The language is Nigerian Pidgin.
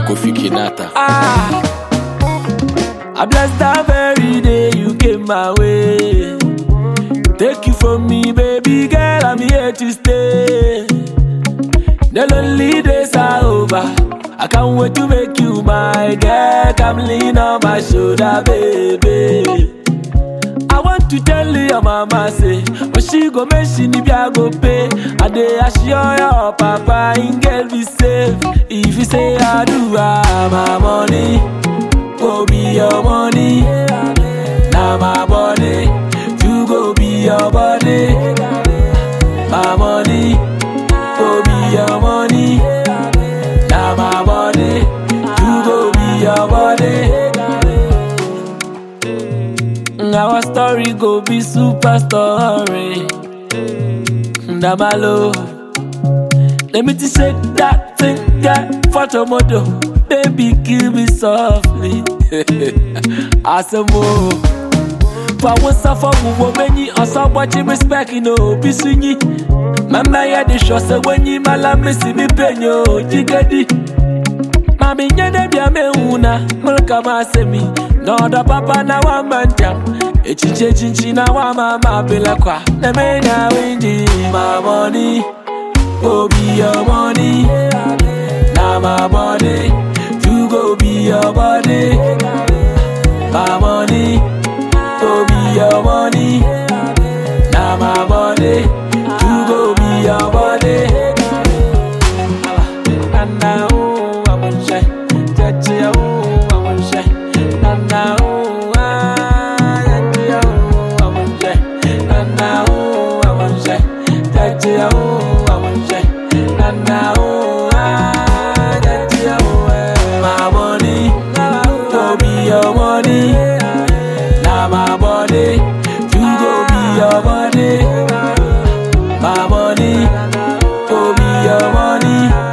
Kofi Kinata. Ah, I bless that very day you came my way. Take you from me, baby girl, I'm here to stay. The lonely days are over. I can't wait to make you my girl. Come lean on my shoulder, baby. I want to tell you your mama say, when she go make she need I go pay. I dey assure your papa and girl be safe. If you say I do, ah, my money go be your money. Now my body, you go be your body. My money go be your money. Now my body, you go be your body. Our story go be super story. Damalo. Let me just shake that thing, get photo model. Baby, kill me softly. Asamo. For one suffer, we will many, or some watching respect, you know, be swingy. Mama, ya the show, so when you malame, see me penyo, jigadi. Mami nyene bia me una mulka masemi Noda papa na wa manjam Echiche chinchi na wa mama bila kwa Na me na winji My money Go be your money Na my body You go be your body My money Go be your money Na my body You go be your body Nana, oh, I want shy. Chachi, oh, I want shy. Nana, oh, ah, chachi, oh, I want shy. Nana, oh, I want shy. Chachi, oh, I want shy. Nana, oh, ah, chachi, oh, eh. My money, go be your money. Now my body, you go be your body. My money, go be your money.